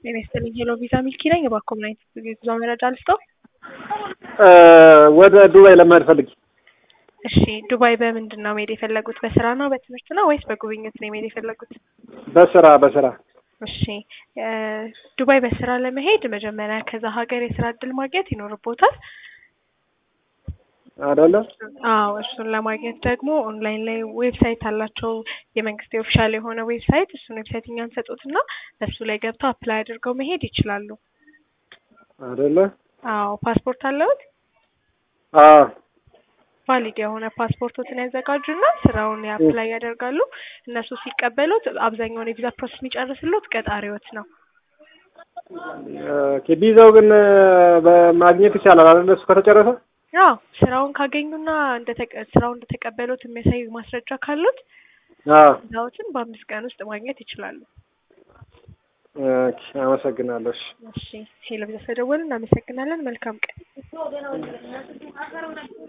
ጤና ይስጥልኝ ሄሎ ቪዛ ሚልኪ ነኝ። እባክዎ ምን አይነት የጉዞ መረጃ ልስጠው? ወደ ዱባይ ለመሄድ ፈልጌ። እሺ ዱባይ በምንድን ነው መሄድ የፈለጉት? በስራ ነው በትምህርት ነው ወይስ በጉብኝት ነው መሄድ የፈለጉት? በስራ በስራ እሺ ዱባይ በስራ ለመሄድ መጀመሪያ ከዛ ሀገር የስራ እድል ማግኘት ይኖርቦታል። አይደለ? አዎ እሱን ለማግኘት ደግሞ ኦንላይን ላይ ዌብሳይት አላቸው የመንግስት ኦፊሻል የሆነ ዌብሳይት እሱን ዌብሳይት እኛ እንሰጡትና እሱ ላይ ገብተው አፕላይ አድርገው መሄድ ይችላሉ። አይደለ? አዎ ፓስፖርት አለዎት? አዎ ቫሊድ የሆነ ፓስፖርቶትን ያዘጋጁና ስራውን አፕላይ ያደርጋሉ። እነሱ ሲቀበሉት አብዛኛውን የቪዛ ፕሮሰስ የሚጨርስሉት ቀጣሪዎት ነው። ኦኬ ቪዛው ግን በማግኘት ይቻላል አይደለ? እሱ ከተጨረሰ አዎ ስራውን ካገኙና እንደተቀ- ስራውን እንደተቀበሉት የሚያሳይ ማስረጃ ካሉት አዎ ቪዛዎትን በአምስት ቀን ውስጥ ማግኘት ይችላሉ። ኦኬ አመሰግናለሁ። እሺ እሺ ሄሎ ቪዛ ስለደወሉ እናመሰግናለን። መልካም ቀን